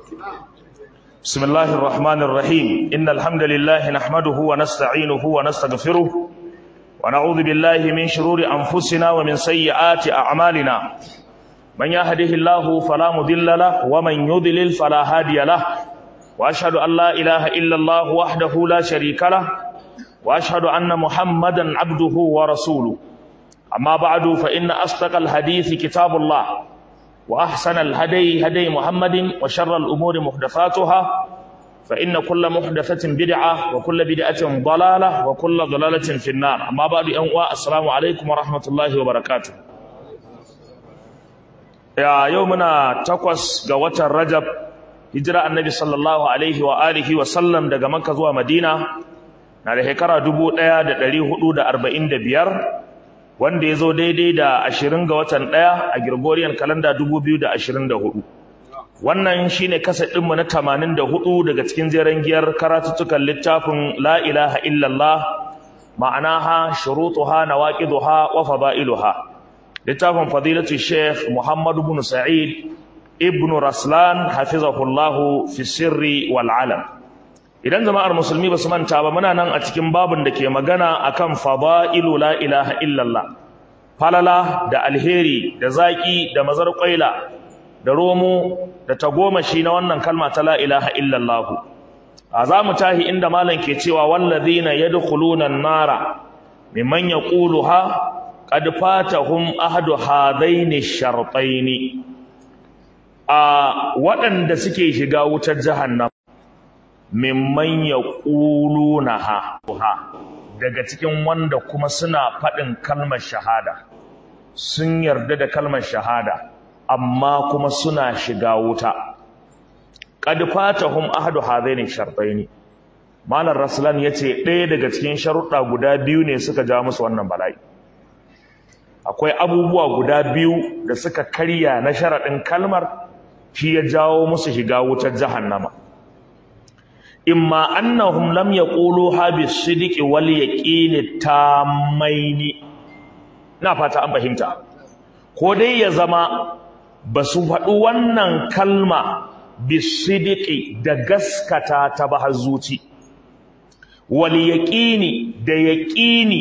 بسم الله الرحمن الرحيم إن الحمد لله نحمده ونستعينه ونستغفره ونعوذ بالله من شرور أنفسنا ومن سيئات أعمالنا من يهده الله فلا مضل له ومن يضلل فلا هادي له وأشهد أن لا إله إلا الله وحده لا شريك له وأشهد أن محمدا عبده ورسوله أما بعد فإن أصدق الحديث كتاب الله وأحسن الهدي هدي محمد وشر الأمور محدثاتها فإن كل محدثة بدعة وكل بدعة ضلالة وكل ضلالة في النار أما بعد أنواع السلام عليكم ورحمة الله وبركاته يا يومنا تقوس قوة الرجب هجرة النبي صلى الله عليه وآله وسلم دقى مكة ومدينة نالي هكرا دبو ايا دلي حدود أربعين دبيار wanda ya zo daidai da ashirin ga watan ɗaya a Gregorian kalanda dubu biyu da ashirin da hudu. Wannan shi ne kasa ɗinmu na tamanin da hudu daga cikin jeren giyar karatuttukan littafin La ilaha illallah ma'anaha shurutuha nawaqiduha wa fada'iluha. Littafin fadilatu Sheikh Muhammadu bin Sa'id ibn Raslan hafizahullahu fi sirri wal alam. idan jama'ar musulmi ba su manta ba muna nan a cikin babin da ke magana akan fada'ilu la ilaha illallah falala da alheri da zaki da mazar kwaila da romo da tagomashi na wannan kalma ta la ilaha illallah a za mu tahi inda malam ke cewa wallazina yadkhuluna an-nara mimman yaquluha qad fatahum ahadu hadaini shartaini a waɗanda suke shiga wutar jahannam mimman ya ha daga cikin wanda kuma suna faɗin kalmar shahada sun yarda da kalmar shahada amma kuma suna shiga wuta qad fatahum ahadu hadaini shartaini malam raslan yace ɗaya daga cikin sharuɗa guda biyu ne suka ja musu wannan bala'i akwai abubuwa guda biyu da suka karya na sharaɗin kalmar shi ya jawo musu shiga wutar jahannama imma annahum lam yaquluha bis-sidqi wal yaqini tamaini na fata an fahimta ko dai ya zama basu faɗi wannan kalma bis-sidqi da gaskata ta ba zuci wal yaqini da yaqini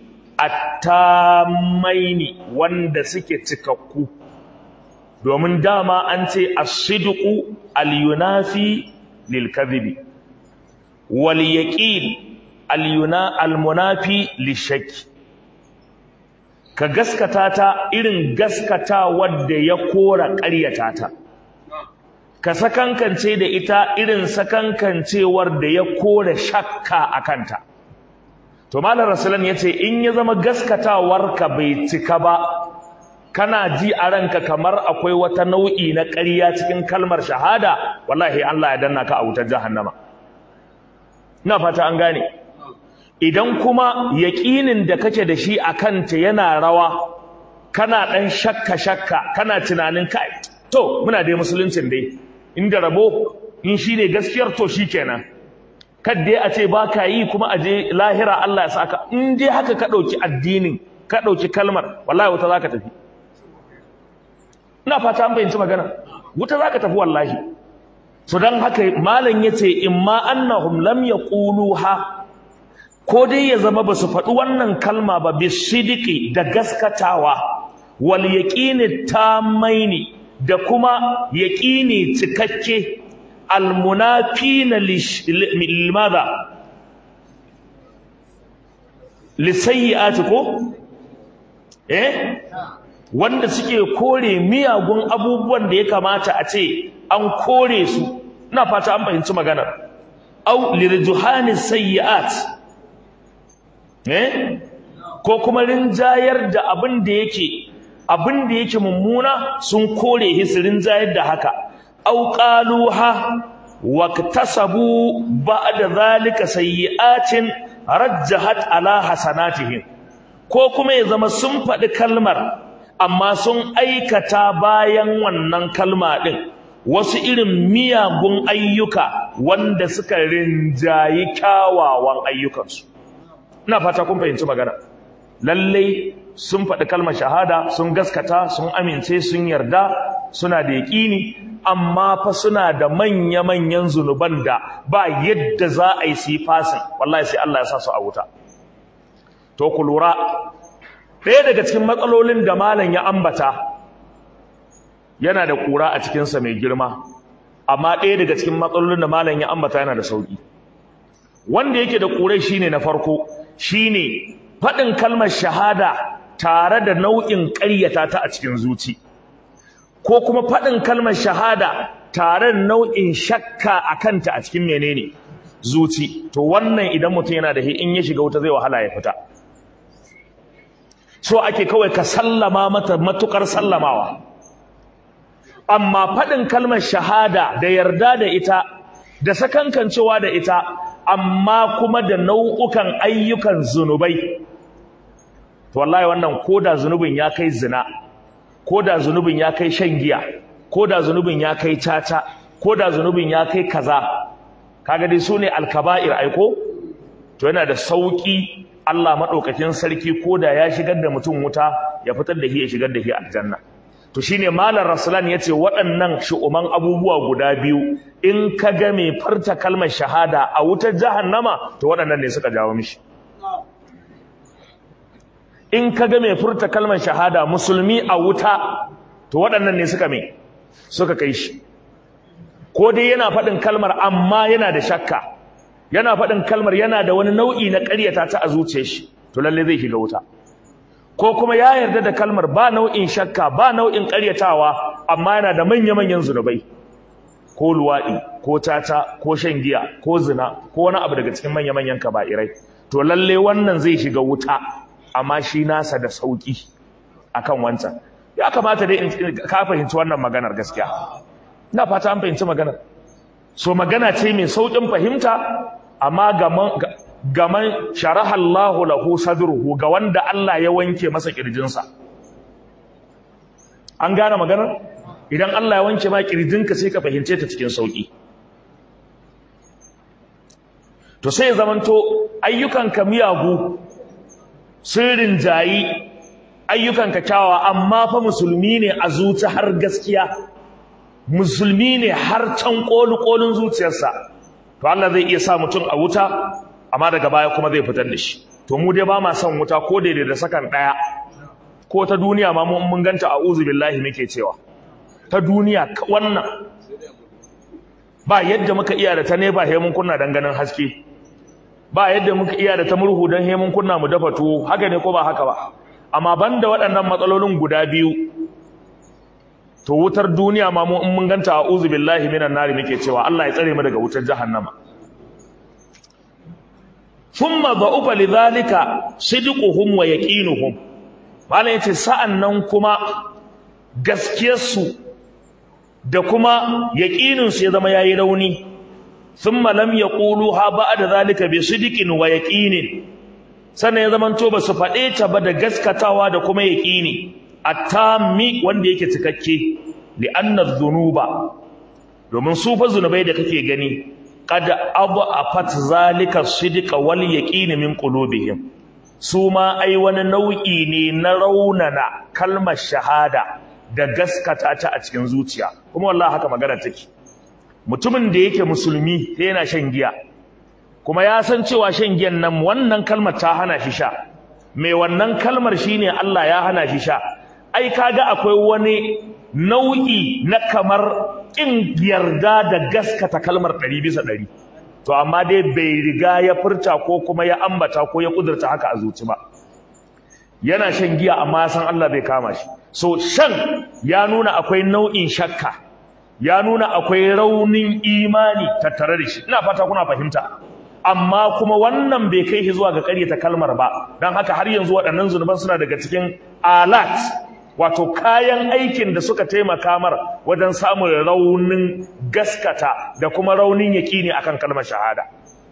at-tamaini wanda suke cikakku domin dama an ce as-sidqu al-yunafi lil-kadhibi waliyaqin alyuna almunafi lishaki ka gaskata ta irin gaskata wadda ya kora ƙaryata ta ka sakankance da ita irin sakankancewar da ya kora shakka akanta to malam rasulan yace in ya zama gaskatawarka bai cika ba kana ji a ranka kamar akwai wata nau'i na ƙarya cikin kalmar shahada wallahi Allah ya danna ka a wutar jahannama ina fata an gane idan kuma yaƙinin da kake da shi a kanta yana rawa kana ɗan shakka shakka kana tunanin kai to muna dai musuluncin dai inda rabo in shi ne gaskiyar to shi kenan kadda a ce ba ka yi kuma a je lahira Allah ya saka in dai haka ka ɗauki addinin ka ɗauki kalmar wallahi wuta za ka tafi ina fata an fahimci magana wuta za ka tafi wallahi so don haka malam ya ce in ma annahum lam yaquluha ko dai ya zama basu faɗi wannan kalma ba bisidiki da gaskatawa wal yaqini tamaini da kuma yaqini cikakke al munafina limadha lisayyi'ati ko eh wanda suke kore miyagun abubuwan da ya kamata a ce an kore su ina fata an fahimci magana au lirjuhani sayyi'at eh ko kuma rinjayar da abin da yake abin da yake mummuna sun kore hisirin jayar da haka au qaluha waktasabu ba'da zalika sayyi'atin rajjahat ala hasanatihim ko kuma ya zama sun faɗi kalmar amma sun aikata bayan wannan kalma ɗin wasu irin miyagun ayyuka wanda suka rinjayi kyawawan ayyukansu ina fata kun fahimci magana lallai sun faɗi kalmar shahada sun gaskata sun amince sun yarda suna da yaƙini amma fa suna da manya-manyan zunuban da ba yadda za a yi su yi fasin wallahi sai Allah ya sa su a wuta to ku lura ɗaya daga cikin matsalolin da malam ya ambata yana da ƙura a cikinsa mai girma amma ɗaya daga cikin matsalolin da malam ya ambata yana da sauƙi wanda yake da ƙurai shine na farko shine faɗin kalmar shahada tare da nau'in ƙaryata ta a cikin zuci ko kuma faɗin kalmar shahada tare da nau'in shakka a kanta a cikin menene zuci to wannan idan mutum yana da in ya shiga wuta zai wahala ya fita so ake kawai ka sallama mata matukar sallamawa amma faɗin kalmar shahada da yarda da ita da sakankancewa da ita amma kuma da nau'ukan ayyukan zunubai to wallahi wannan koda zunubin ya kai zina koda zunubin ya kai shan giya koda zunubin ya kai caca koda zunubin ya kai kaza kaga dai sune alkaba'ir aiko to yana da sauki Allah madaukakin sarki koda ya shigar da mutum wuta ya fitar da shi ya shigar da shi aljanna to shine malam rasulan yace waɗannan shu'uman abubuwa guda biyu in ka ga mai farta kalmar shahada a wutar jahannama to waɗannan ne suka jawo mishi in ka ga mai furta kalmar shahada musulmi a wuta to waɗannan ne suka mai suka kai shi ko dai yana faɗin kalmar amma yana da shakka yana faɗin kalmar yana da wani nau'i na ƙaryata ta a zuciyar shi to lalle zai shiga wuta ko kuma ya yarda da kalmar ba nau'in shakka ba nau'in ƙaryatawa amma yana da manya-manyan zunubai ko luwaɗi ko tata ko shan giya ko zina ko wani abu daga cikin manya-manyan kaba'irai to lalle wannan zai shiga wuta amma shi nasa da sauki akan wancan ya kamata dai ka fahimci wannan maganar gaskiya ina fata an fahimci maganar so magana ce mai saukin fahimta amma gaman gaman sharaha Allahu lahu sadruhu ga wanda Allah ya wanke masa kirjinsa an gane maganar idan Allah ya wanke ma kirjinka sai ka fahimce ta cikin sauki to sai zamanto ayyukanka miyagu sirrin jayi ayyukan kyawawa amma fa musulmi ne a zuci har gaskiya musulmi ne har can kolin zuciyarsa to Allah zai iya sa mutum a wuta amma daga baya kuma zai fitar da shi to mu dai ba ma son wuta ko daidai da sakan daya ko ta duniya ma mun ganta a'udhu billahi muke cewa ta duniya wannan ba yadda muka iya da ta ne ba he mun kunna dan ganin haske ba yadda muka iya da ta murhu don hemun kunna mu dafa tuwo haka ne ko ba haka ba amma banda waɗannan matsalolin guda biyu to wutar duniya ma mu in mun ganta a'udhu billahi minan nari muke cewa Allah ya tsare mu daga wutar jahannama thumma dha'ufa lidhalika sidquhum wa yaqinuhum malai yace sa'annan kuma gaskiyarsu da kuma yaqininsu ya zama yayi rauni thumma lam yaquluha ba'da zalika bi sidqin wa yaqinin sannan ya zamanto ba su faɗe ta ba da gaskatawa da kuma yaqini attami wanda yake cikakke li anna dhunuba domin su fa zunubai da kake gani qad afat zalika sidqa wal yaqin min qulubihim su ma ai wani nau'i ne na raunana kalmar shahada da gaskata ta a cikin zuciya kuma wallahi haka magana take mutumin da yake musulmi sai yana shan giya kuma ya san cewa shan giyan nan wannan kalmar ta hana shi sha mai wannan kalmar shine Allah ya hana shi sha ai kaga akwai wani nau'i na kamar kin yarda da gaskata kalmar 100 bisa 100 to amma dai bai riga ya furta ko kuma ya ambata ko ya kudurta haka a zuci ba yana shan giya amma ya san Allah bai kama shi so shan ya nuna akwai nau'in shakka ya nuna akwai raunin imani tattare da shi ina fata kuna fahimta amma kuma wannan bai kai shi zuwa ga ƙaryata kalmar ba don haka har yanzu waɗannan zunuban suna daga cikin alat wato kayan aikin da suka taimaka mar wajen samun raunin gaskata da kuma raunin yaƙini akan kalmar shahada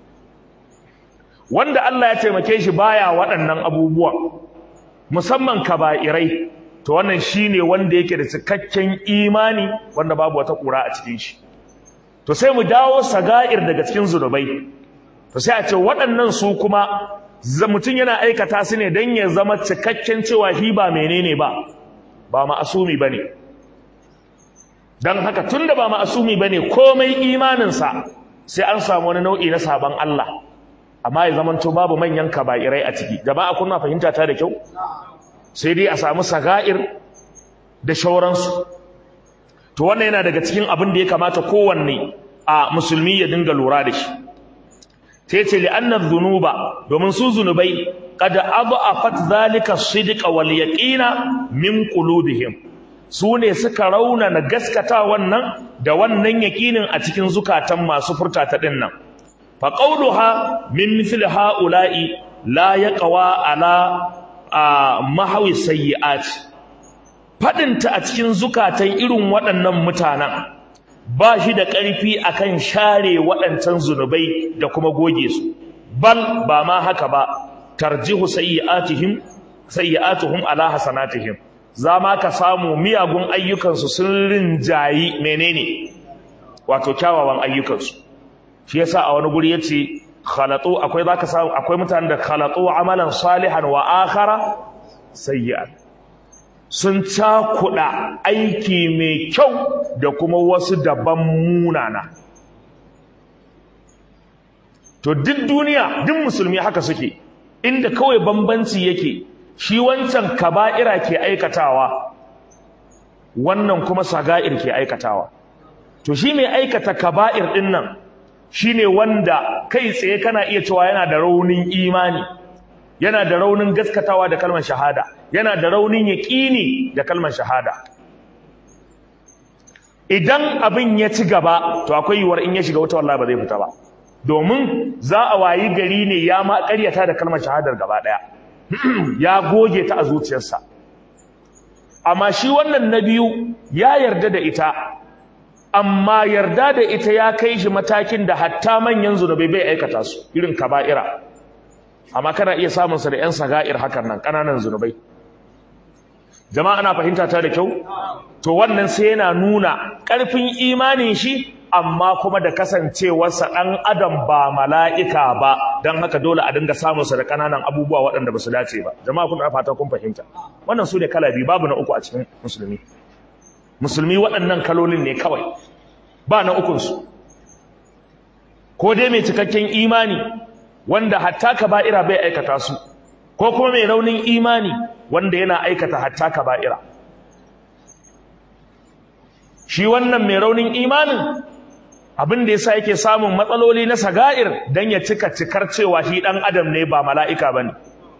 wanda Allah ya taimake shi baya waɗannan abubuwan musamman kaba'irai to wannan shine wanda yake da cikakken imani wanda babu wata kura a cikin shi to sai mu dawo saga'ir daga cikin zunubai to sai a ce waɗannan su kuma mutum yana aikata su ne don ya zama cikakken cewa shi ba menene ba ba ma'asumi bane don haka tun da ba ma'asumi ba ne komai imaninsa sai an samu wani nau'i na sabon Allah amma ya zamanto babu manyan kaba'irai a ciki jama'a kuna fahimta ta da kyau sai dai a samu saga'ir da shauransu to wannan yana daga cikin abin da ya kamata kowanne a musulmi ya dinga lura da shi sai ce li'annar zunuba domin su zunubai qad adhafat zalika sidqa wal yaqina min qulubihim su ne suka raunana gaskata wannan da wannan yaƙinin a cikin zukatan masu furta ta ɗin nan fa qawluha min mithl haula'i la yaqwa ala mahawi sayyi'at fadinta a cikin zukatan irin waɗannan mutanen ba shi da ƙarfi akan share waɗancan zunubai da kuma goge su bal ba ma haka ba tarjihu sayyi'atihim sayyi'atuhum ala hasanatihim za ma ka samu miyagun ayyukansu sun rinjayi menene wato kyawawan ayyukansu shi yasa a wani guri yace khalatu akwai zaka samu akwai mutanen da khalatu amalan salihan wa akhara sayyi'an sun cakuɗa aiki mai kyau da kuma wasu daban munana to duk duniya duk musulmi haka suke inda kawai bambanci yake shi wancan kaba'ira ke aikatawa wannan kuma saga'ir ke aikatawa to shi mai aikata kaba'ir din nan shine wanda kai tsaye kana iya cewa yana da raunin imani yana da raunin gaskatawa da kalmar shahada yana da raunin yaƙini da kalmar shahada idan abin ya ci gaba to akwai yiwuwar in ya shiga wata wallahi ba zai fita ba domin za a wayi gari ne ya ma ƙaryata da kalmar shahadar gaba ɗaya ya goge ta a zuciyarsa amma shi wannan na biyu ya yarda da ita amma yarda da ita ya kai shi matakin da hatta manyan zunubai bai aikata su irin kaba'ira amma kana iya samun sa da ƴan saga'ir hakan nan ƙananan zunubai jama'a ana fahimta ta da kyau to wannan sai yana nuna ƙarfin imanin shi amma kuma da kasancewarsa ɗan adam ba mala'ika ba don haka dole a dinga samunsa da ƙananan abubuwa waɗanda ba su dace ba jama'a kun fata kun fahimta wannan su ne kala biyu babu na uku a cikin musulmi musulmi waɗannan kalolin ne kawai ba na ukunsu ko dai mai cikakken imani wanda hatta kaba'ira bai aikata su ko kuma mai raunin imani wanda yana aikata hatta kaba'ira shi wannan mai raunin imanin abin da yasa yake samun matsaloli na saga'ir dan ya cika cikar cewa shi dan adam ne ba mala'ika bane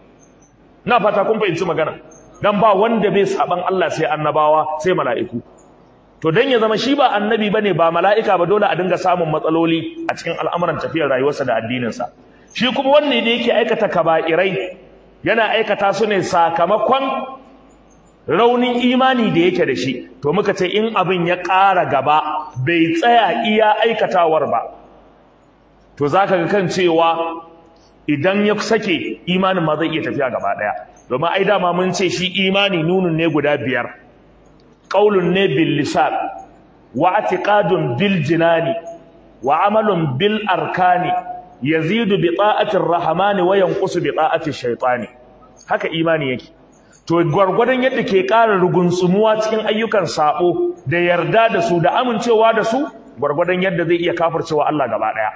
na fata kun fahimci magana dan ba wanda bai saban Allah sai annabawa sai mala'iku to dan ya zama shi ba annabi bane ba mala'ika ba dole a dinga samun matsaloli a cikin al'amuran tafiyar rayuwarsa da addininsa shi kuma wanne da yake aikata kaba'irai yana aikata su ne sakamakon raunin imani da yake da shi to muka ce in abin ya ƙara gaba bai tsaya iya aikatawar ba to zaka ga kan cewa idan ya sake imanin ma zai iya tafiya gaba ɗaya domin ai dama mun ce shi imani nunun ne guda biyar qaulun ne bil lisan wa i'tiqadun bil jinani wa amalun bil arkani yazidu bi ta'ati rahmani wa yanqusu bi ta'ati shaytani haka imani yake to gwargwadon yadda ke ƙara rugunsumuwa cikin ayyukan sabo da yarda da su da amincewa da su gwargwadon yadda zai iya kafircewa Allah gaba daya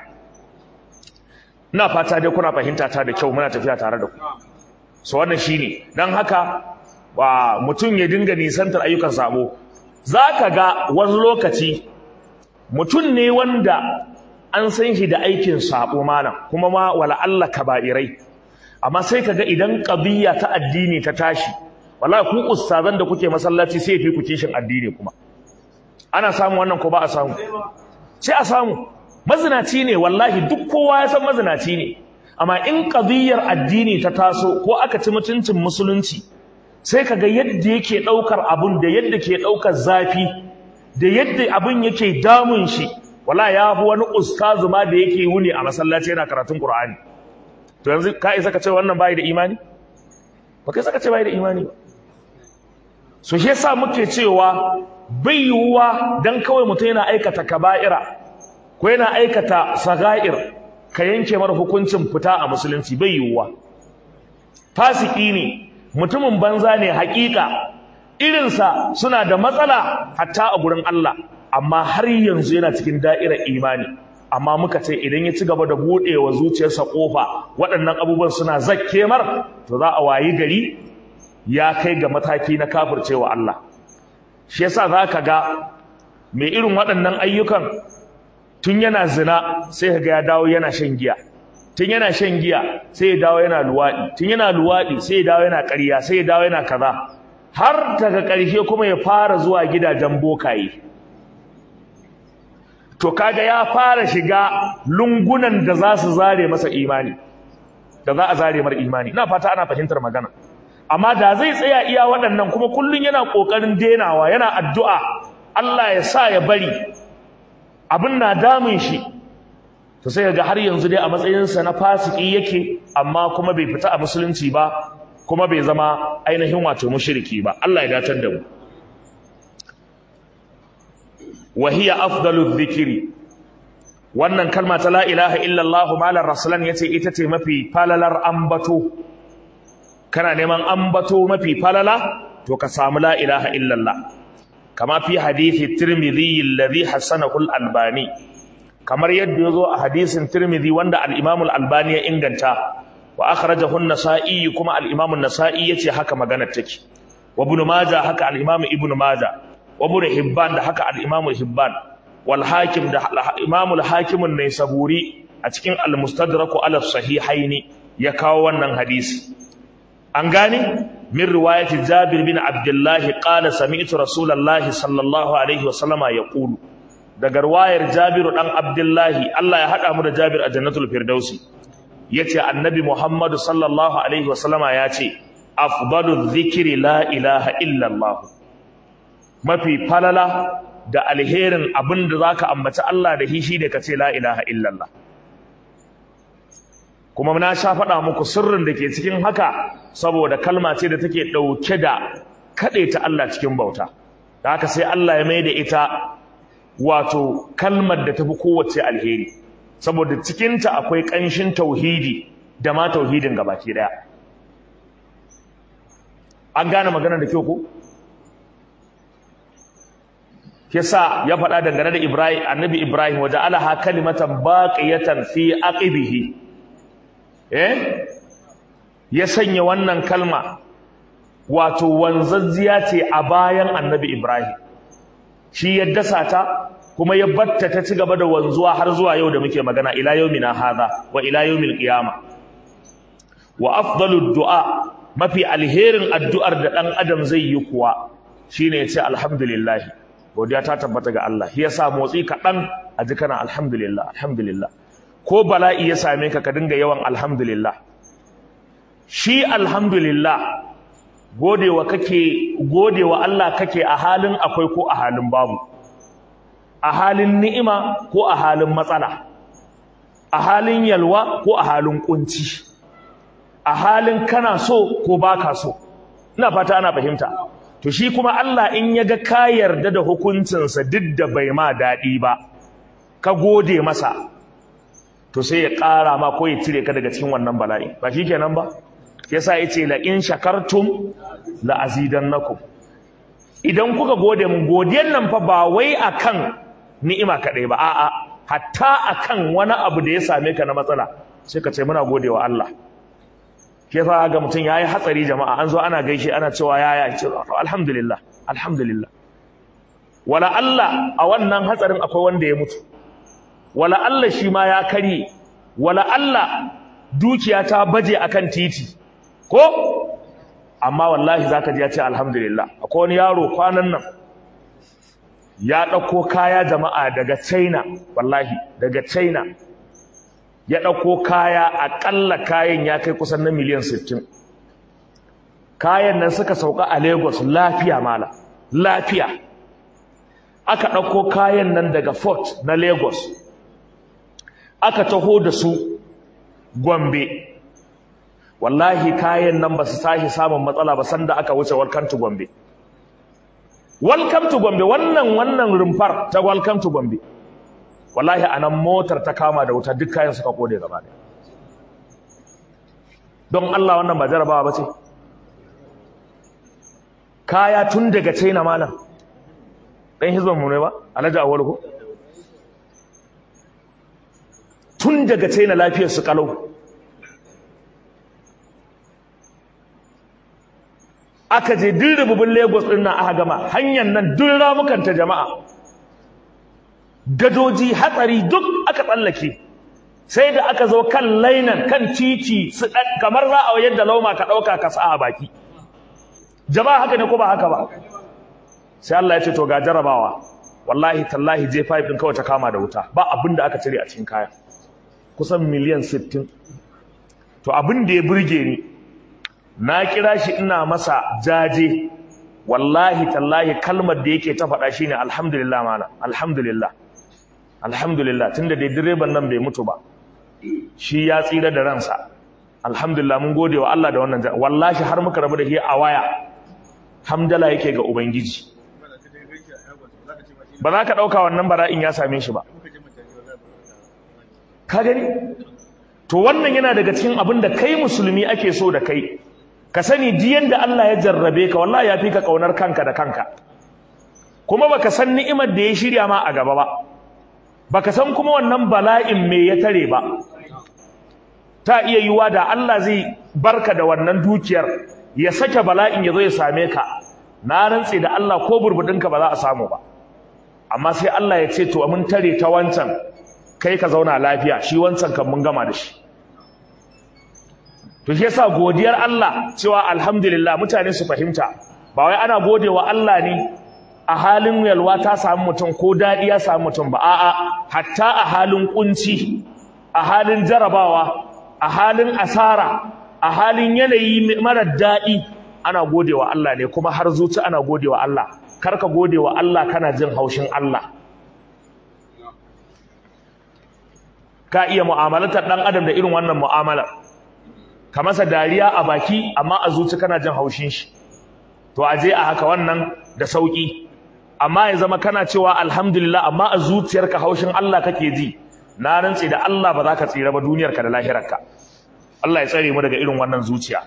ina fata dai kuna fahimta ta da kyau muna tafiya tare da ku so wannan shine dan haka ba mutum ya dinga nisantar ayyukan sabo zaka ga wani lokaci mutum ne wanda an san shi da aikin sabo malam kuma ma wala Allah kaba'irai amma sai kaga idan qadiyya ta addini ta tashi wallahi ku ustazan da kuke masallaci sai fi ku kishin addini kuma ana samu wannan ko ba a samu sai a samu mazinaci ne wallahi duk kowa ya san mazinaci ne amma in qadiyyar addini ta taso ko aka ci mutuncin musulunci sai kaga yadda yake daukar abun da yadda ke daukar zafi da yadda abun yake damun shi wallahi ya fi wani ustazu ma da yake wuni a masallaci yana karatun qur'ani to yanzu ka isa ka ce wannan bai da imani ba kai saka ce bai da imani ba so shi yasa muke cewa bai yiwuwa dan kawai mutum yana aikata kaba'ira ko yana aikata saga'ir ka yanke mara hukuncin fita a musulunci bai yiwuwa fasiki ne mutumin banza ne hakika irinsa suna da matsala hatta a gurin Allah amma har yanzu yana cikin da'irar imani amma muka ce idan ya ci gaba da buɗewa zuciyarsa ƙofa waɗannan abubuwan suna zakke mar to za a wayi gari ya kai ga mataki na kafircewa Allah shi yasa za ka ga mai irin waɗannan ayyukan tun yana zina sai ka ga ya dawo yana shan giya tun yana shan giya sai ya dawo yana luwaɗi tun yana luwaɗi sai ya dawo yana ƙarya sai ya dawo yana kaza har daga ƙarshe kuma ya fara zuwa gidajen bokaye to kaga ya fara shiga lungunan da za su zare masa imani da za a zare mar imani ina fata ana fahimtar magana amma da zai tsaya iya waɗannan kuma kullun yana ƙoƙarin denawa yana addu'a Allah ya sa ya bari abin na damun shi to sai ga har yanzu dai a matsayinsa na fasiki yake amma kuma bai fita a musulunci ba kuma bai zama ainihin wato mushriki ba Allah ya datar da mu wahiya afdalu dhikri wannan kalma ta la ilaha illallah malar rasulan yace ita ce mafi falalar ambato kana neman ambato mafi falala to ka samu la ilaha illallah kama fi hadithi tirmidhi alladhi hasanahu al-albani kamar yadda yazo a hadisin tirmidhi wanda al-imam al-albani ya inganta wa akhrajahu an-nasa'i kuma al-imam an-nasa'i yace haka magana take wa ibn majah haka al-imam ibn majah wa ibn hibban da haka al-imam hibban wal hakim da imam al-hakim an-naisaburi a cikin al-mustadrak ala sahihaini ya kawo wannan hadisi an gane min riwayati Jabir bin Abdullah qala sami'tu Rasulullah sallallahu alaihi wasallama yaqulu daga riwayar Jabir dan Abdullah Allah ya hada mu da Jabir a Jannatul Firdausi yace Annabi Muhammad sallallahu alaihi wasallama yace afdalu dhikri la ilaha illa Allah mafi falala da alherin abinda zaka ambaci Allah da hishi da kace la ilaha illa Allah kuma na sha faɗa muku sirrin da ke cikin haka saboda kalma ce da take ɗauke da kaɗe ta Allah cikin bauta da haka sai Allah ya mai da ita wato kalmar da tafi kowace alheri saboda cikinta akwai ƙanshin tauhidi da ma tauhidin gabaki ɗaya an gane magana da kyau ko yasa ya faɗa dangane da Ibrahim annabi Ibrahim waje alaha kalimatan baqiyatan fi aqibihi eh ya sanya wannan kalma wato wanzazziya ce a bayan annabi Ibrahim shi ya dasa ta kuma ya batta ta ci gaba da wanzuwa har zuwa yau da muke magana ila yaumina hadha wa ila yaumil qiyama wa afdalud du'a mafi alherin addu'ar da dan adam zai yi kuwa shine ya ce alhamdulillah godiya ta tabbata ga Allah shi yasa motsi kaɗan a ji kana alhamdulillah alhamdulillah ko bala'i ya same ka ka dinga yawan alhamdulillah shi alhamdulillah godewa kake godewa Allah kake a halin akwai ko a halin babu a halin ni'ima ko a halin matsala a halin yalwa ko a halin kunci a halin kana so ko baka so ina fata ana fahimta to shi kuma Allah in ya ga ka yarda da hukuncinsa duk da bai ma daɗi ba ka gode masa to sai ya ƙara ma ko ya cire ka daga cikin wannan bala'i ba shi kenan ba yasa yace la in shakartum la azidannakum idan kuka gode mun godiyan nan fa ba wai akan ni'ima kadai ba a'a hatta akan wani abu da ya same ka na matsala sai ka ce muna godewa Allah ke fa ga mutum yayi hatsari jama'a an zo ana gaishe ana cewa yaya ce alhamdulillah alhamdulillah wala Allah a wannan hatsarin akwai wanda ya mutu wala Allah shi ma ya karye wala Allah dukiya ta baje akan titi ko amma wallahi zaka ji ya ce alhamdulillah akwai wani yaro kwanan nan ya dauko kaya jama'a daga China wallahi daga China ya dauko kaya akalla kayan ya kai kusan na miliyan 60 kayan nan suka sauka a Lagos lafiya mala lafiya aka dauko kayan nan daga Fort na Lagos aka taho da su Gombe wallahi kayan nan ba su tashi samun matsala ba sanda aka wuce welcome to Gombe welcome to Gombe wannan wannan rumfar ta welcome to Gombe wallahi anan motar ta kama da wuta duk kayan suka kode gaba ɗaya don Allah wannan ba jarabawa ba ce kaya tun daga china malam ɗan hizban mu ne ba alhaji awal ko tun daga china lafiyar su kalau aka je duk rububin lagos ɗin nan aka gama hanyar nan duk ramukanta jama'a gadoji hatsari duk aka tsallake sai da aka zo kan lainan kan titi su kamar za a yadda lauma ka ɗauka ka sa a baki jama'a haka ne ko ba haka ba sai Allah ya ce to ga jarabawa wallahi tallahi J5 din kawai ta kama da wuta ba abin da aka cire a cikin kaya kusan miliyan 60 to abin da ya burge ni na kira shi ina masa jaje wallahi tallahi kalmar da yake ta faɗa shine alhamdulillah mana alhamdulillah alhamdulillah tunda dai direban nan bai mutu ba shi ya tsira da ransa alhamdulillah mun gode wa Allah da wannan wallahi har muka rabu da shi a waya hamdala yake ga ubangiji ba za ka ɗauka wannan bara'in ya same shi ba ka gani to wannan yana daga cikin abin da kai musulmi ake so da kai ka sani diyan da Allah ya jarrabe ka wallahi ya fi ka kaunar kanka da kanka kuma baka san ni'imar da ya shirya ma a gaba ba baka san kuma wannan bala'in me ya tare ba ta iya yiwa da Allah zai barka da wannan dukiyar ya sake bala'in ya zo ya same ka na rantse da Allah ko burbudinka ba za a samu ba amma sai Allah ya ce to mun tare ta wancan kai ka zauna lafiya shi wancan kan mun gama da shi to shi yasa godiyar Allah cewa alhamdulillah mutane su fahimta ba wai ana godewa Allah ne a halin yalwa ta samu mutum ko dadi ya samu mutum ba a'a hatta a halin kunci a halin jarabawa a halin asara a halin yanayi mara dadi ana godewa Allah ne kuma har zuci ana godewa Allah karka godewa Allah kana jin haushin Allah ka iya mu'amalatar dan adam da irin wannan mu'amalar ka masa dariya a baki amma a zuci kana jin haushin shi to aje a haka wannan da sauki amma ya zama kana cewa alhamdulillah amma a zuciyarka haushin Allah kake ji na rantsi da Allah ba za ka tsira ba duniyarka da lahirarka Allah ya tsare mu daga irin wannan zuciya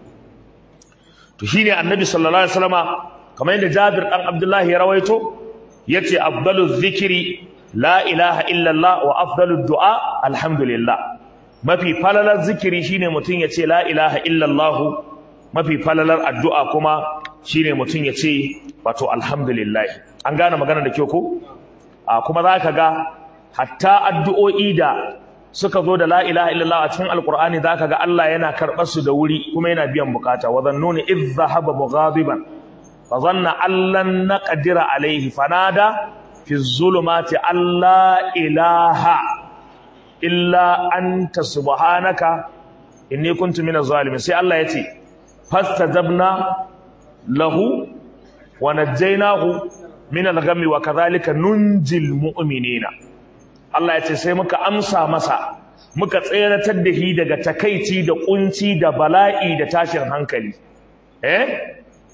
to shine annabi sallallahu alaihi wasallama kamar yadda Jabir dan Abdullahi ya rawaito yace afdaluz zikri la ilaha illa Allah wa afdalud du'a alhamdulillah mafi falalar zikiri shine mutum ya ce la ilaha illallah mafi falalar addu'a kuma shine mutum ya ce wato alhamdulillah an gane magana da kyau ko a kuma za ka ga hatta addu'o'i da suka zo da la ilaha illallah a cikin alkur'ani za ka ga Allah yana karɓar su da wuri kuma yana biyan bukata wa zannuni idh dhahaba mughadiban fa zanna allan naqdira alayhi fanada fi zulumati alla ilaha illa anta subhanaka inni kuntu minaz zalimin sai Allah yace fastajabna lahu wa najaynahu min al-ghammi wa kadhalika nunjil mu'minina Allah yace sai muka amsa masa muka tseratar da shi daga takaici da kunci da bala'i da tashin hankali eh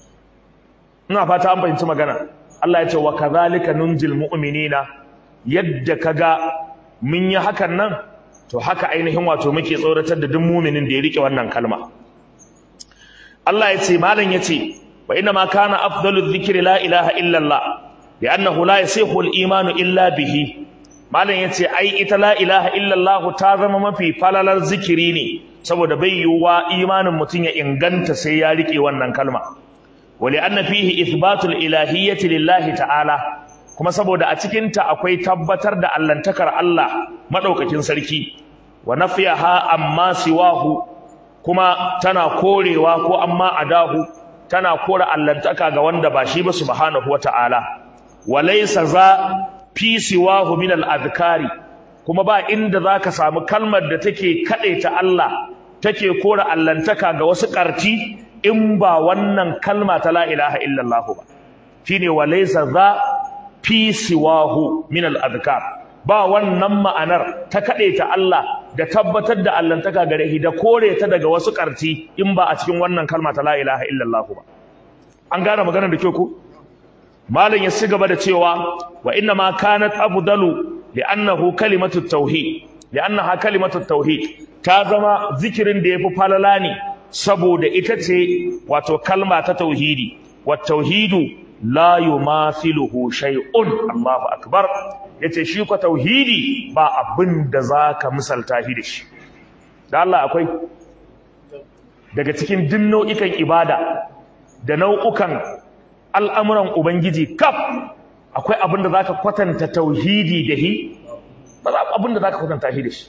ina fata an fahimci magana Allah yace wa kadhalika nunjil mu'minina yadda kaga mun yi hakan nan to haka ainihin wato muke tsoratar da duk muminin da ya rike wannan kalma Allah ya ce malam ya ce wa inna ma kana afdalu dhikri la ilaha illa Allah li'annahu la yasihu al-iman illa bihi malam ya ce ai ita la ilaha illa Allah ta zama mafi falalar zikiri ne saboda bai yiwuwa imanin mutum ya inganta sai ya rike wannan kalma wa li'anna fihi ithbatul ilahiyyati lillahi ta'ala kuma saboda a cikinta akwai tabbatar da allantakar Allah madaukakin sarki wa nafiyaha amma siwahu kuma tana korewa ko amma adahu tana kora allantaka ga wanda ba shi ba subhanahu wata'ala walaysa za fi siwahu min al-adhkari kuma ba inda zaka samu kalmar da take ta Allah take kora allantaka ga wasu karti in ba wannan kalma ta la ilaha illallah ba shine walaysa za fi siwahu min al-adhkar ba wannan ma'anar ta ta Allah da tabbatar da allantaka gare shi da kore ta daga wasu karti in ba a cikin wannan kalma ta la ilaha illallah ba an gane maganar da kyau ku malam ya ci gaba da cewa wa inna ma kanat afdalu li'annahu kalimatu tauhid li'annaha kalimatu tauhid ta zama zikirin da yafi falala ne saboda ita ce wato kalma ta tauhidi wa tauhidu la yumathiluhu shay'un Allahu akbar yace shi ko tauhidi ba abin da zaka misalta shi da shi da Allah akwai daga cikin din nau'ikan ibada da nau'ukan al'amuran ubangiji kaf akwai abin da zaka kwatanta tauhidi da shi ba za abin da zaka kwatanta shi da shi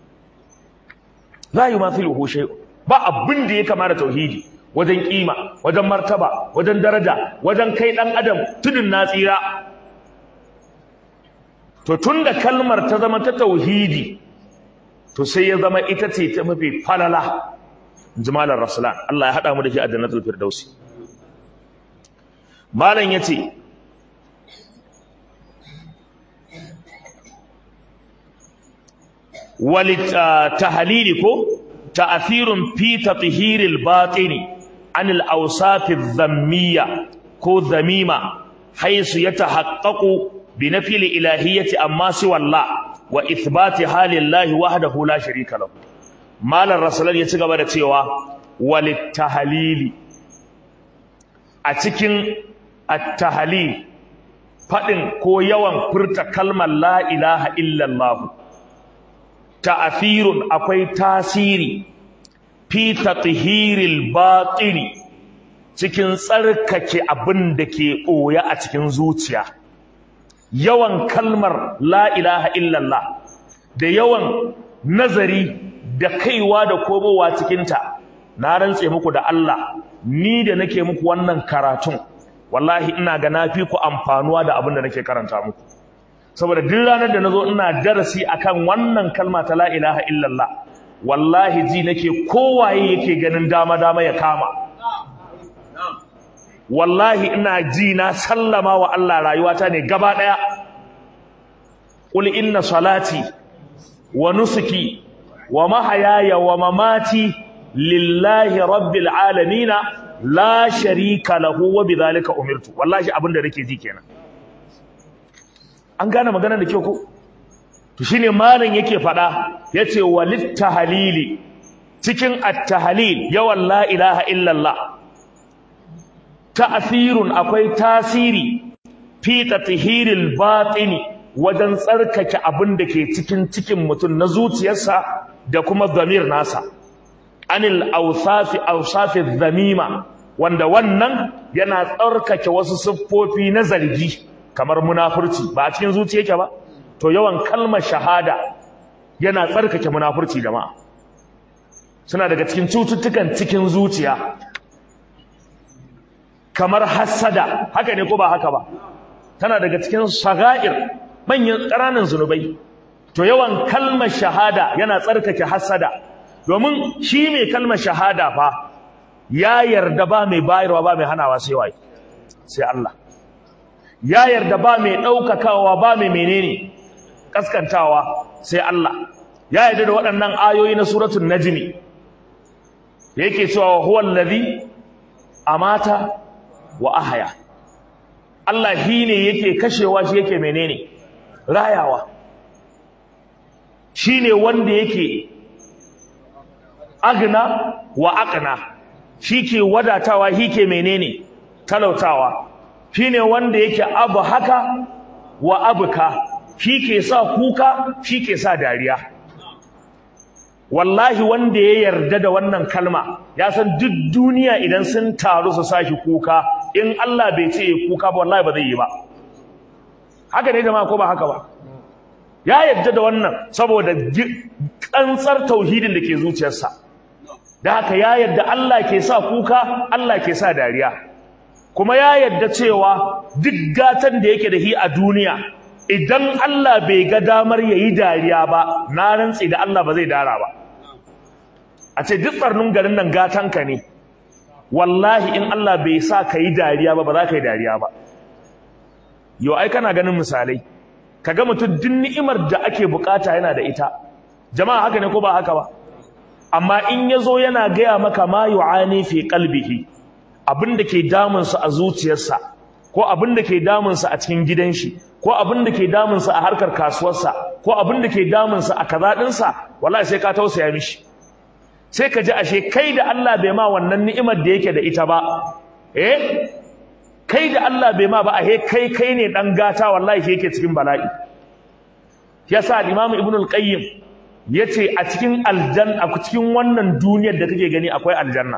la yumathiluhu shay'un ba abin da ya kama da tauhidi wajen kima wajen martaba wajen daraja wajen kai dan adam tudun na tsira to tunda kalmar ta zama ta tauhidi to sai ya zama ita ce ta mafi falala jimalar rasulan Allah ya hada mu da shi a jannatul firdausi malam yace walit tahlili ko ta'thirun fi tathhiril batini anil awsafidh dhammiyya ko dhamima haythu yatahaqqaqu bi nafil ilahiyyati amma siwa Allah wa ithbati halillahi wahdahu la sharika lahu malar rasulan ya ci gaba da cewa walit tahlili a cikin at-tahlil fadin ko yawan furta kalmar la ilaha illallah ta'athirun akwai tasiri fi tathhiril batini cikin tsarkake abin da ke ɓoye a cikin zuciya yawan kalmar la ilaha illallah da yawan nazari da kaiwa da komowa cikinta na rantse muku da Allah ni da nake muku wannan karatun wallahi ina ga nafi ku amfanuwa da abin da nake karanta muku saboda duk ranar da nazo ina darasi akan wannan kalma ta la ilaha illallah wallahi ji nake kowaye yake ganin dama dama ya kama wallahi ina ji na sallama wa Allah rayuwata ne gaba daya qul inna salati wa nusuki wa mahayaya wa mamati lillahi rabbil alamin la sharika lahu wa bidhalika umirtu wallahi abinda nake ji kenan an gane maganar da kyau ko to shine malam yake fada yace walit tahlili cikin at-tahlil yawan la ilaha illallah ta'thirun akwai tasiri fi tathhiril batini wajen tsarkake abin da ke cikin cikin mutum na zuciyarsa da kuma zamir nasa anil awsafi awsafi dhamima wanda wannan yana tsarkake wasu siffofi na zargi kamar munafurci ba a cikin zuciya yake ba to yawan kalmar shahada yana tsarkake munafurci jama'a suna daga cikin cututtukan cikin zuciya kamar hassada haka ne ko ba haka ba tana daga cikin saga'ir manyan ƙananan zunubai to yawan kalmar shahada yana tsarkake hassada domin shi mai kalmar shahada fa ya yarda ba mai bayarwa ba mai hanawa sai wai sai Allah ya yarda ba mai ɗaukakawa ba mai menene kaskantawa sai Allah ya yarda da waɗannan ayoyi na suratul najmi yake cewa huwal ladhi amata wa ahya Allah shi ne yake kashewa shi yake menene rayawa shi ne wanda yake agna wa aqna shi ke wadatawa shi ke menene talautawa shi ne wanda yake abu haka wa abuka shi ke sa kuka shi ke sa dariya wallahi wanda ya yarda da wannan kalma ya san duk duniya idan sun taru su sashi kuka in Allah bai ce ya kuka ba wallahi ba zai yi ba haka ne jama'a ko ba haka ba ya yarda da wannan saboda kantsar tauhidin da ke zuciyarsa da haka ya yarda Allah ke sa kuka Allah ke sa dariya kuma ya yarda cewa duk gatan da yake da shi a duniya idan Allah bai ga damar yayi dariya ba na rantsi da Allah ba zai dara ba a ce duk tsarnin garin nan gatanka ne wallahi in Allah bai sa ka yi dariya ba ba za ka yi dariya ba yau ai kana ganin misalai kaga mutum duk ni'imar da ake bukata yana da ita jama'a haka ne ko ba haka ba amma in yazo yana gaya maka ma yu'ani fi qalbihi abin da ke damun sa a zuciyarsa ko abin da ke damun sa a cikin gidan shi ko abin da ke damun sa a harkar kasuwarsa ko abin da ke damun sa a kaza din sa wallahi sai ka tausaya mishi sai ka ji ashe kai da Allah bai ma wannan ni'imar da yake da ita ba eh kai da Allah bai ma ba a he kai kai ne dan gata wallahi shi yake cikin bala'i yasa Imam Ibn al-Qayyim yace a cikin aljanna a cikin wannan duniyar da kake gani akwai aljanna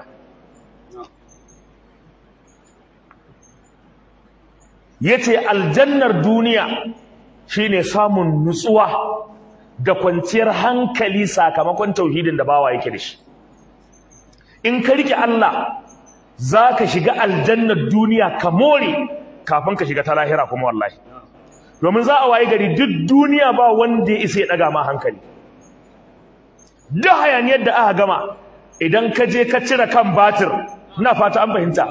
yace aljannar duniya shine samun nutsuwa da kwanciyar hankali sakamakon tauhidin da bawa yake da shi in ka rike Allah zaka shiga aljannar duniya ka more kafin ka shiga ta lahira kuma wallahi domin za a waye gari duk duniya ba wanda ya isa ya daga ma hankali duk hayaniyar da aka gama idan ka je ka cire kan batir ina fata an fahimta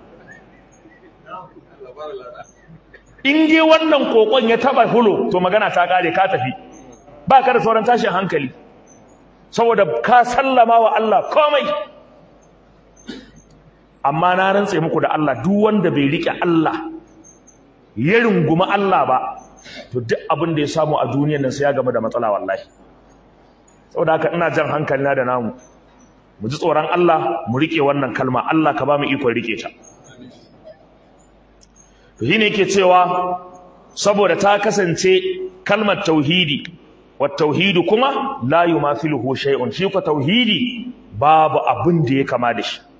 in dai wannan kokon ya taba hulo to magana ta kare ka tafi ba ka da sauran tashin hankali saboda ka sallama wa Allah komai amma na rantse muku da Allah duk wanda bai rike Allah ya runguma Allah ba to duk abin da ya samu a duniyar nan sai ya gama da matsala wallahi saboda haka ina jan hankali na da namu mu ji tsoron Allah mu rike wannan kalma Allah ka ba mu ikon rike ta to shine yake cewa saboda ta kasance kalmar tauhidi wat tauhidu kuma la yumathiluhu shay'un shi ko tauhidi babu abin da ya kama da shi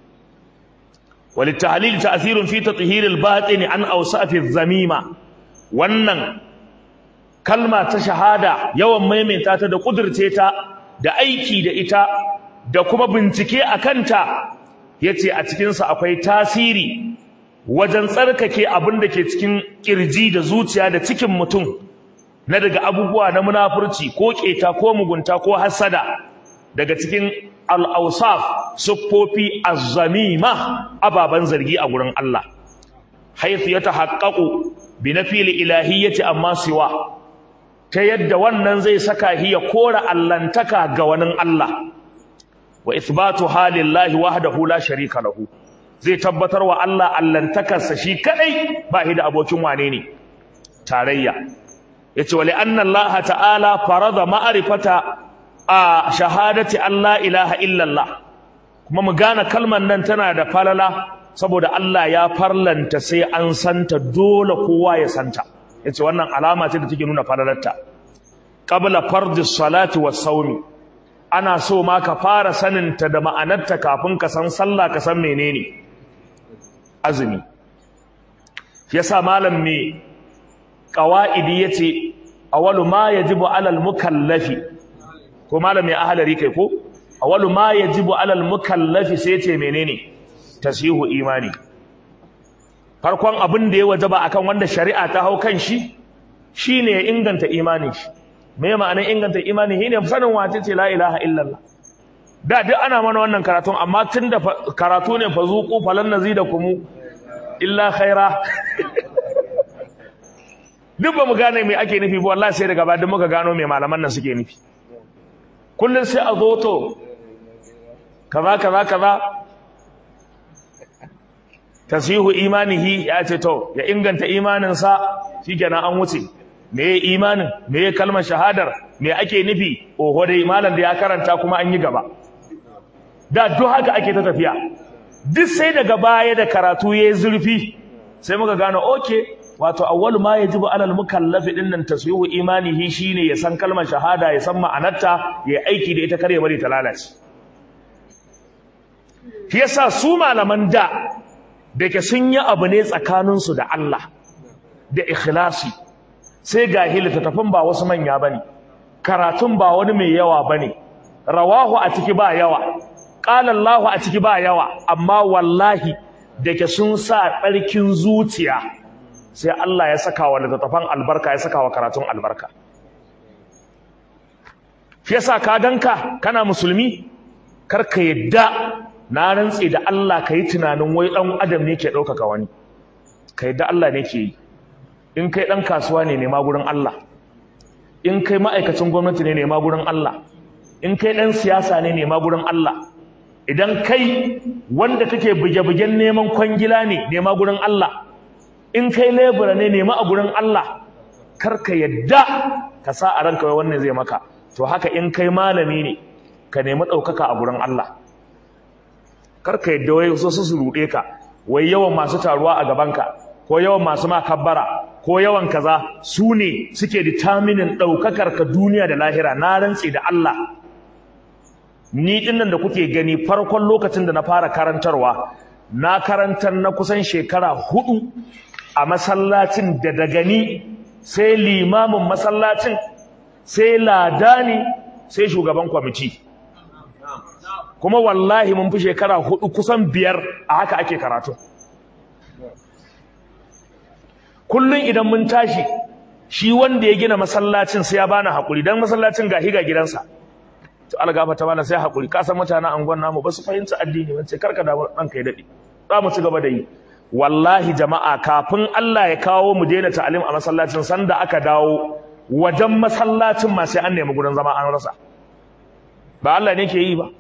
وللتعليل تأثير في تطهير الباطن عن أوصاف الذميمة wannan kalma ta shahada yawan maimaita ta da kudurce ta da aiki da ita da kuma bincike a kanta yace a cikin sa akwai tasiri wajen tsarkake abin da ke cikin kirji da zuciya da cikin mutum na daga abubuwa na munafurci ko keta ko mugunta ko hasada daga cikin al-awsaf siffofi az-zamima ababan zargi a gurin Allah haythu yatahaqqaqu bi nafil ilahiyyati amma siwa ta yadda wannan zai saka hiya kora allantaka ga wani Allah wa ithbatu halillahi wahdahu la sharika lahu zai tabbatar wa Allah allantakarsa shi kadai ba shi da abokin wane ne tarayya yace wa li anna Allah ta'ala farada ma'rifata a shahadati Allah ilaha illallah kuma mu gane kalmar nan tana da falala saboda Allah ya farlanta sai an santa dole kowa ya santa yace wannan alama ce da take nuna falalarta qabla fardhi salati was sawmi ana so ma ka fara sanin ta da ma'anarta kafin ka san sallah ka san menene azumi yasa malam me qawaidi yace awalu ma yajibu alal mukallafi ko malam mai ahalari kai ko awalu ma yajibu alal mukallafi sai yace menene tasihu imani farkon abin da ya wajaba akan wanda shari'a ta hau kan shi shine ya inganta imani shi me ma'anar inganta imani shine sanin wace ce la ilaha illallah da duk ana mana wannan karatun amma tunda karatu ne fa zuqu falan nazidakum illa khaira duk ba mu gane me ake nufi ba wallahi sai daga ba duk muka gano me malaman nan suke nufi kullun sai a zo to kaza kaza kaza tasihu imanihi ya ce to ya inganta imaninsa shikenan an wuce me ya imanin me ya kalmar shahadar me ake nufi oho dai malam da ya karanta kuma an yi gaba da duk haka ake ta tafiya duk sai daga baya da karatu yayi zurfi sai muka gano okay wato awwalu ma yajibu alal mukallafi dinnan tasihu imanihi shine ya san kalmar shahada ya san ma'anarta ya aiki da ita kare bari ta lalace shi yasa su malaman da da ke sun yi abu ne tsakaninsu da Allah da ikhlasi sai ga littattafan ba wasu manya ba ne karatun ba wani mai yawa ba ne rawahu a ciki ba yawa ƙalallahu a ciki ba yawa amma wallahi da ke sun sa tsarkin zuciya sai Allah ya saka wa littattafan albarka ya saka wa karatun albarka shi yasa ka ganka kana musulmi kar ka yadda na rantse da Allah ka yi tunanin wai ɗan adam ne ke ɗaukaka wani ka yadda Allah ne ke yi in kai ɗan kasuwa ne nema gurin Allah in kai ma'aikacin gwamnati ne nema gurin Allah in kai ɗan siyasa ne nema gurin Allah idan kai wanda kake buge-bugen neman kwangila ne nema gurin Allah in kai lebura ne nema a gurin Allah kar ka yadda ka sa a ranka wai wannan zai maka to haka in kai malami ne ka nemi ɗaukaka a gurin Allah karka yadda wai so su ruɗe ka wai yawan masu taruwa a gabanka ko yawan masu makabbara ko yawan kaza su ne suke determinin ɗaukakar ka duniya da lahira na rantse da Allah ni dinnan da kuke gani farkon lokacin da na fara karantarwa na karantar na kusan shekara hudu a masallacin da daga ni sai limamin masallacin sai ladani sai shugaban kwamiti kuma wallahi mun fi shekara hudu kusan biyar a haka ake karatu kullum idan mun tashi shi wanda ya gina masallacin sai ya bani hakuri dan masallacin ga higa gidansa to algafa ta bana sai hakuri ka san mutanen angon namu ba su fahimci addini ba sai karka da ranka ya dade za mu ci gaba da yi wallahi jama'a kafin Allah ya kawo mu daina ta'alim a masallacin sanda aka dawo wajen masallacin ma sai an nemi gurin zama an rasa ba Allah ne ke yi ba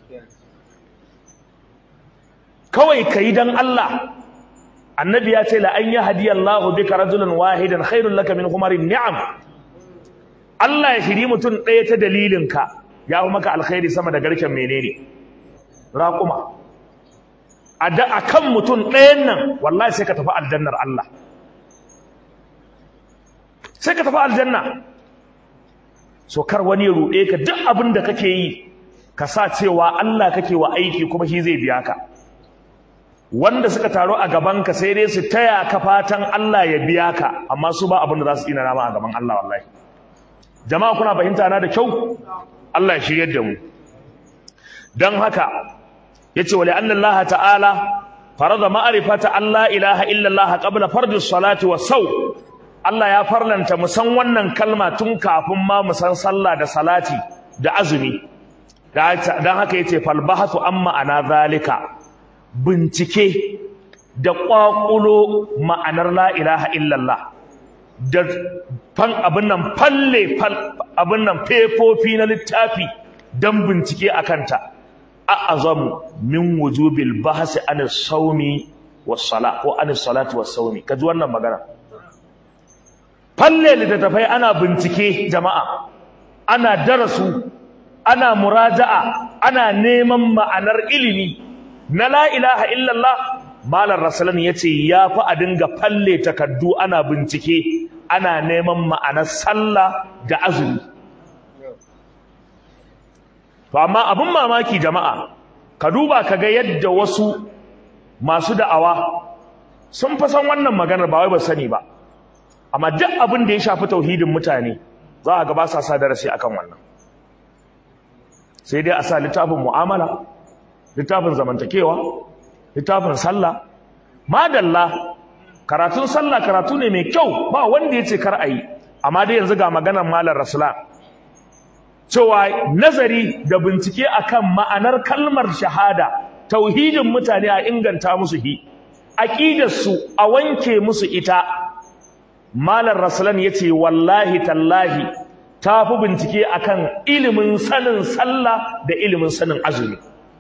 kawai kai dan Allah annabi ya ce la an yahdiyallahu bika rajulan wahidan khairul laka min humarin ni'am Allah ya shiri mutum ɗaya ta dalilinka ya fi maka alkhairi sama da garken menene raƙuma a kan mutum ɗayan nan wallahi sai ka tafi aljannar Allah sai ka tafi aljanna so kar wani ya ruɗe ka duk abin da kake yi ka sa cewa Allah kake wa aiki kuma shi zai biya ka wanda suka taru a gabanka sai dai su taya ka fatan Allah ya biya ka amma su ba abin da za su ina rama a gaban Allah wallahi jama'a kuna fahimta na da kyau Allah ya shiryar da mu dan haka yace wa li'anna Allah ta'ala farada ma'rifata Allah ilaha illa Allah qabla fardi salati was saw Allah ya farlanta mu san wannan kalma tun kafin ma mu san sallah da salati da azumi dan haka yace fal bahathu amma ana zalika bincike da ƙwaƙulo ma'anar la ilaha illallah da fan abin nan falle abin nan fefofi na littafi don bincike a kanta a azamu min wujubil bahasi an saumi was sala ko an salati was saumi kaji wannan magana falle littattafai ana bincike jama'a ana darasu ana muraja'a ana neman ma'anar ilimi na la ilaha illallah malar rasulun ya ce ya fi a dinga falle takaddu ana bincike ana neman ma'anar sallah da azumi to amma abin mamaki jama'a ka duba ka ga yadda wasu masu da'awa sun fa san wannan maganar ba wai ba sani ba amma duk abin da ya shafi tauhidin mutane za a ga ba sa sa darasi akan wannan sai dai a sa littafin mu'amala littafin zamantakewa littafin sallah madalla karatun sallah karatu ne mai kyau ba wanda ya ce kar a yi amma dai yanzu ga maganar malar rasulan cewa nazari da bincike akan ma'anar kalmar shahada tauhidin mutane a inganta musu hi aqidarsu a wanke musu ita malar rasulan yace wallahi tallahi tafi bincike akan ilimin sanin sallah da ilimin sanin azumi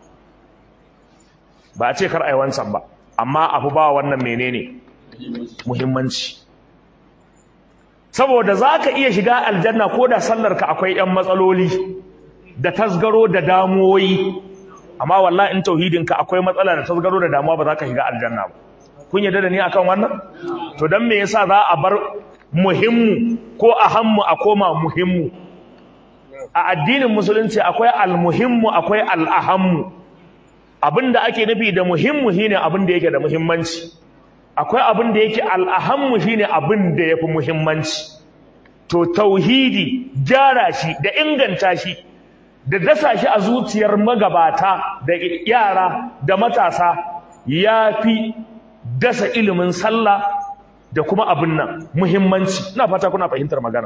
ba a ce kar ai wancan ba amma abu ba wannan menene muhimmanci saboda zaka iya shiga aljanna ko da sallarka akwai 'yan matsaloli da tasgaro da damuwoyi amma wallahi in tauhidinka akwai matsala da tasgaro da damuwa ba za ka shiga aljanna ba kun yarda da ni akan wannan to dan me yasa za a bar muhimmu ko ahammu a koma muhimmu a addinin musulunci akwai almuhimmu akwai al'ahammu abinda ake nufi da muhimmu shine abin da yake da muhimmanci akwai abin da yake al'ahammu shine abin da yafi muhimmanci to tauhidi gyara shi da inganta shi da dasa shi a zuciyar magabata da yara da matasa yafi dasa ilimin sallah da kuma abin nan muhimmanci ina fata kuna fahimtar magana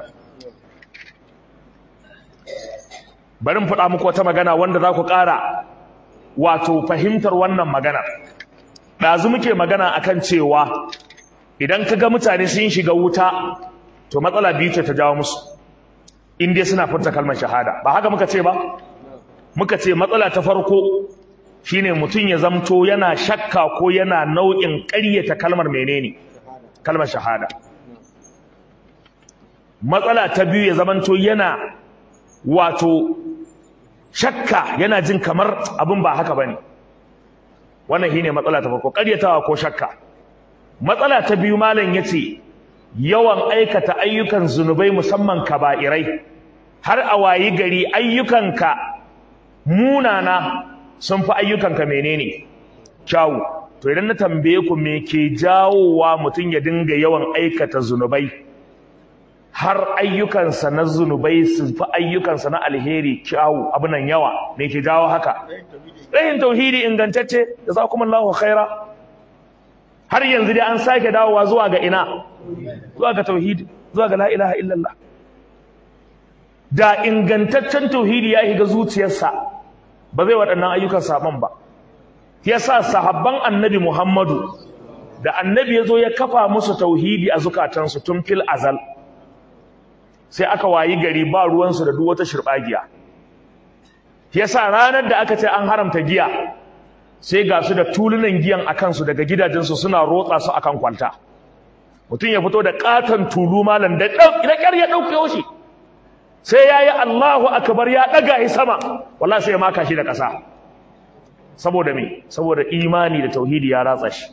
bari mu faɗa muku wata magana wanda za ku ƙara wato fahimtar wannan magana ɗazu muke magana akan cewa idan ka ga mutane sun shiga wuta to matsala biyu ce ta jawo musu in dai suna furta kalmar shahada ba haka muka ce ba muka ce matsala ta farko shine mutum ya zamto yana shakka ko yana nau'in ƙaryata kalmar menene kalmar shahada matsala ta biyu ya zamanto yana wato shakka yana jin kamar abin ba haka bane wannan shine matsala ta farko ƙaryatawa ko shakka matsala ta biyu malam yace yawan aikata ayyukan zunubai musamman kaba'irai har a wayi gari ayyukanka munana sun fi ayyukanka menene kyawu to idan na tambaye ku me ke jawowa mutum ya dinga yawan aikata zunubai har ayyukansa na zunubai su fi ayyukansa na alheri kyawu abunan yawa me ke jawo haka rahin tauhidi ingantacce da za kuma Allahu khaira har yanzu dai an sake dawowa zuwa ga ina zuwa ga tauhidi zuwa ga la ilaha illallah da ingantaccen tauhidi ya shiga zuciyarsa ba zai waɗannan ayyukan saban ba yasa sahabban annabi Muhammadu da annabi ya zo ya kafa musu tauhidi a zukatansu tun fil azal sai aka wayi gari ba ruwansu da duk wata shirɓagiya yasa ranar da aka ce an haramta giya sai ga su da tulunan giyan a kansu daga gidajensu suna rotsa su akan kwalta mutum ya fito da katon tulu malam da ƙyar ya ɗauke shi sai ya yi Allahu akbar ya ɗaga shi sama wallahi sai ya maka shi da ƙasa saboda me saboda imani da tauhidi ya ratsa shi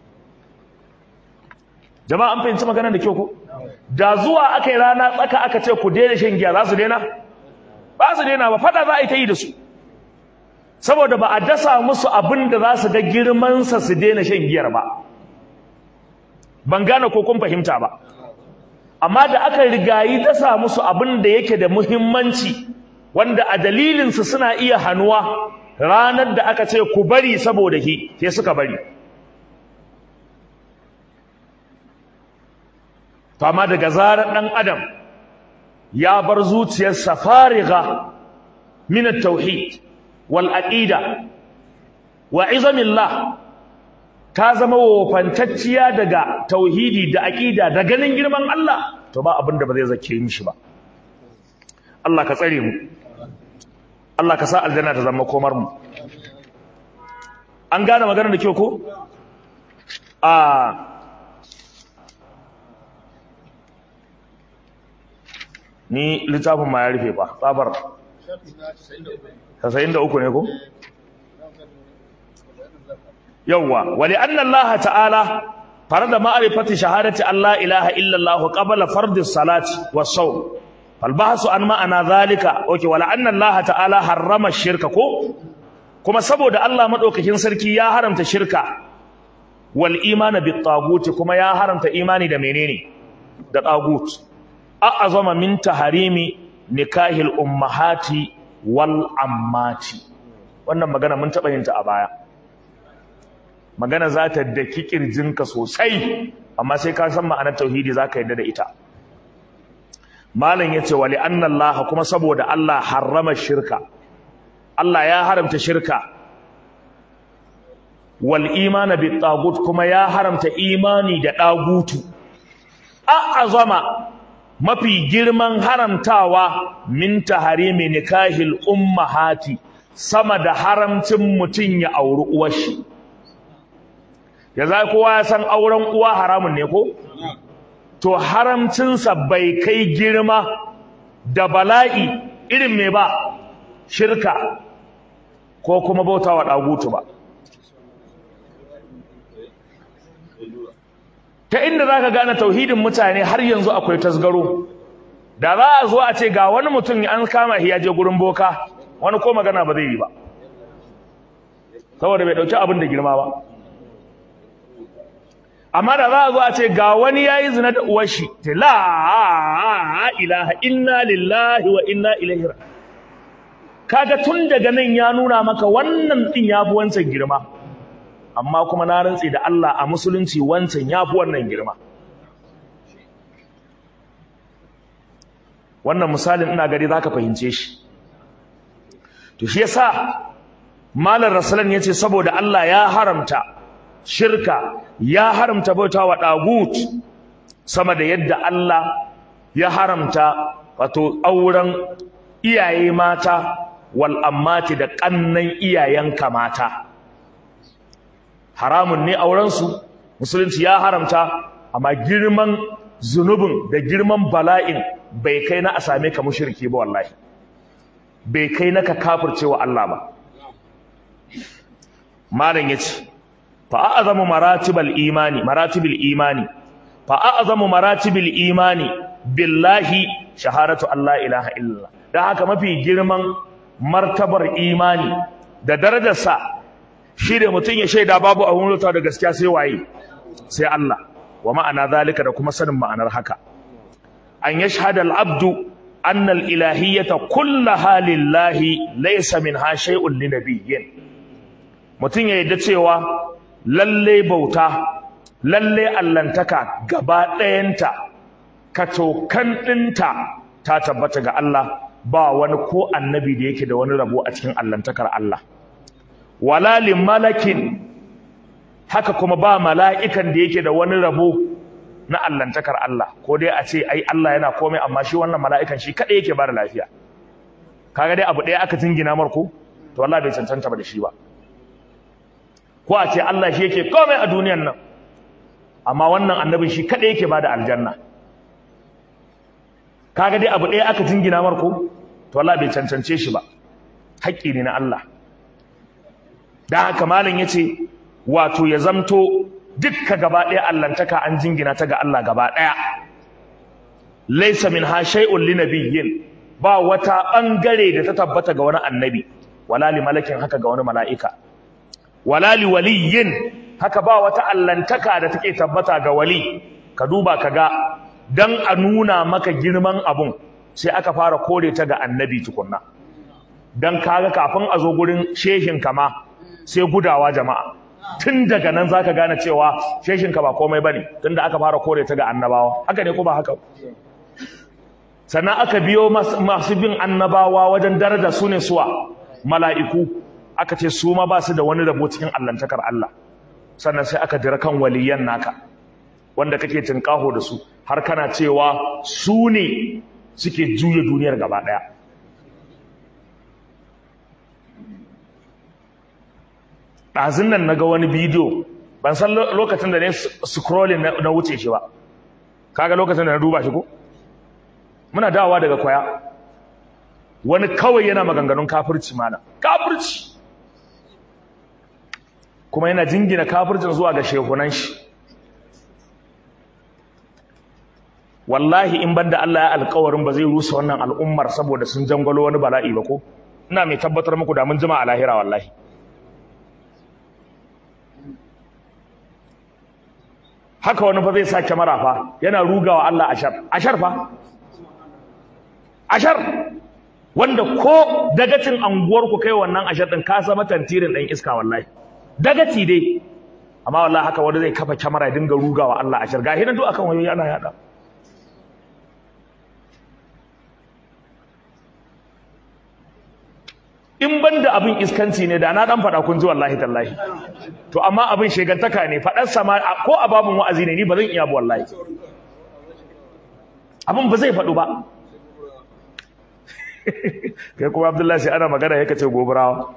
jama'a an fahimci maganar da kyau ko da zuwa aka yi rana tsaka aka ce ku daina shan giya za su daina ba su daina ba fada za a yi ta yi da su saboda ba a dasa musu abin da za su ga girmansa su daina shan giyar ba ban gane ko kun fahimta ba amma da aka rigayi dasa musu abin da yake da muhimmanci wanda a dalilinsu suna iya hannuwa ranar da aka ce ku bari saboda shi sai suka bari to amma daga zarar ɗan adam ya bar zuciyarsa fariga min at-tauhid wal aqida wa izamillah ta zama wofantacciya daga tauhidi da aqida da ganin girman Allah to ba abin da ba zai zake mishi ba Allah ka tsare mu Allah ka sa aljanna ta zama komar mu an gane maganar da kyau ko a ni littafin ma ya rufe ba tsabar 93 ne ko yawwa wali anna Allah ta'ala farada ma'rifati shahadati Allah ilaha illa Allah qabla fardi salati was-sawm fal bahsu an ma'ana zalika okay wala anna Allah ta'ala harrama shirka ko kuma saboda Allah madaukakin sarki ya haramta shirka wal imana bit tagut kuma ya haramta imani da menene da tagut a'azama min taharimi nikahil ummahati wal ammati wannan magana mun taba yin ta a baya magana za ta daki kirjinka sosai amma sai ka san ma'anar tauhidi zaka yadda da ita malam yace wali anna allaha kuma saboda Allah harrama shirka Allah ya haramta shirka wal imana bit tagut kuma ya haramta imani da dagutu a'azama mafi girman haramtawa min taharimi nikahil ummahati sama da haramcin mutun ya auri uwar shi ya za kowa ya san auren uwa haramun ne ko to haramcinsa bai kai girma da bala'i irin me ba shirka ko kuma bautawa dagutu ba ta inda za ka gane tauhidin mutane har yanzu akwai tasgaro da za a zo a ce ga wani mutum an kama shi ya je gurin boka wani ko magana ba zai yi ba saboda bai dauki abin da girma ba amma da za a zo a ce ga wani ya yi zina da uwar shi ta la ilaha inna lillahi wa inna ilaihi kaga tun daga nan ya nuna maka wannan din ya fi wancan girma amma kuma na rantsi da Allah a musulunci wancan ya fi wannan girma wannan misalin ina gari za ka fahimce shi to shi yasa malar rasulan ya ce saboda Allah ya haramta shirka ya haramta bauta wa ɗagut sama da yadda Allah ya haramta wato auren iyaye mata wal ammati da ƙannan iyayenka mata haramun ne aurensu musulunci ya haramta amma girman zunubin da girman bala'in bai kai na a same ka mushriki ba wallahi bai kai na ka kafirce wa Allah ba malam yace fa a'zamu maratibal imani maratibil imani fa a'zamu maratibil imani billahi shahadatu Allah ilaha illallah dan haka mafi girman martabar imani da darajarsa shi da mutum ya shaida babu abun rutawa da gaskiya sai waye sai Allah wa ma'ana zalika da kuma sanin ma'anar haka an yashhada al-abdu anna al-ilahiyyata kullaha lillahi laysa minha shay'un linabiyyin mutum ya yadda cewa lalle bauta lalle allantaka gaba ɗayanta katokan ɗinta ta tabbata ga Allah ba wani ko annabi da yake da wani rabo a cikin allantakar Allah wala malakin haka kuma ba mala'ikan da yake da wani rabo na allantakar Allah ko dai a ce ai Allah yana komai amma shi wannan mala'ikan shi kaɗai yake ba da lafiya kaga dai abu ɗaya aka jingina marko to Allah bai cancanta ba da shi ba ko a ce Allah shi yake komai a duniyan nan amma wannan annabin shi kaɗai yake ba da aljanna kaga dai abu ɗaya aka jingina marko to Allah bai cancance shi ba haƙƙi ne na Allah da haka malam yace wato ya zamto dukka gaba ɗaya allantaka an jingina ta ga Allah gaba ɗaya laysa minha shay'un linabiyyin ba wata bangare da ta tabbata ga wani annabi wala li malakin haka ga wani mala'ika wala li waliyyin haka ba wata allantaka da take tabbata ga wali ka duba kaga dan a nuna maka girman abun sai aka fara kore ta ga annabi tukunna dan kaga kafin a zo gurin shehin kama sai gudawa jama'a tun daga nan zaka gane cewa sheshinka ba komai bane tunda aka fara kore ta ga annabawa haka ne ko ba haka sannan aka biyo masu bin annabawa wajen daraja su ne suwa mala'iku aka ce su ma ba su da wani rabo cikin allantakar Allah sannan sai aka dira kan waliyan naka wanda kake tinkaho da su har kana cewa su ne suke juya duniyar gaba daya ɗazin nan na ga wani bidiyo ban san lokacin da ne scrolling na wuce shi ba kaga lokacin da na duba shi ko muna dawowa daga kwaya wani kawai yana maganganun kafirci mana kafirci kuma yana jingina kafircin zuwa ga shehunan shi wallahi in banda Allah ya alƙawarin ba zai rusa wannan al'ummar saboda sun jangwalo wani bala'i ba ko ina mai tabbatar muku da mun jima a lahira wallahi haka wani fa zai sa kyamara fa yana rugawa Allah ashar ashar fa ashar wanda ko dagacin anguwar ku kai wannan ashar din ka zama tantirin dan iska wallahi dagaci dai amma wallahi haka wanda zai kafa kyamara ya dinga rugawa Allah ashar gahi nan duk akan wayoyi ana yada in banda abin iskanci ne da na dan fada kun ji wallahi tallahi to amma abin shegantaka ne fadar sama ko a babun wa'azi ne ni ba zan iya ba wallahi abin ba zai fadu ba kai kuma abdullahi sai ana magana yake ce goburawa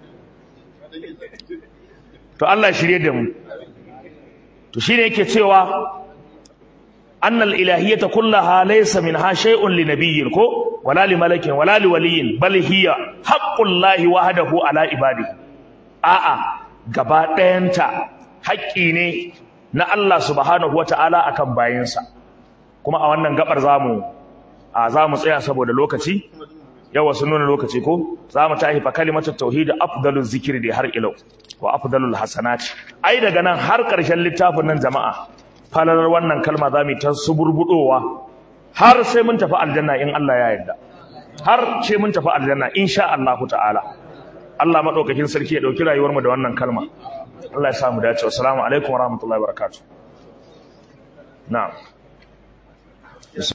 to Allah shirye da mu to shine yake cewa annal ilahiyyata kullaha laysa minha shay'un linabiyyin ko wala limalakin wala liwaliyin bal hiya haqqullahi wahdahu ala ibadihi a'a gaba ɗayanta haƙƙi ne na Allah subhanahu wata'ala akan bayinsa kuma a wannan gabar zamu a zamu tsaya saboda lokaci yawa sun nuna lokaci ko zamu tahi fa kalimatu tauhid afdaluz zikri da har ilau wa afdalul hasanat ai daga nan har ƙarshen littafin nan jama'a falalar wannan kalma zamu ta suburbudowa har sai mun tafi aljanna in Allah ya yarda har sai mun tafi aljanna insha Allah ta'ala Allah madaukakin sarki ya dauki rayuwar mu da wannan kalma Allah ya sa mu dace assalamu alaikum warahmatullahi wabarakatuh na'am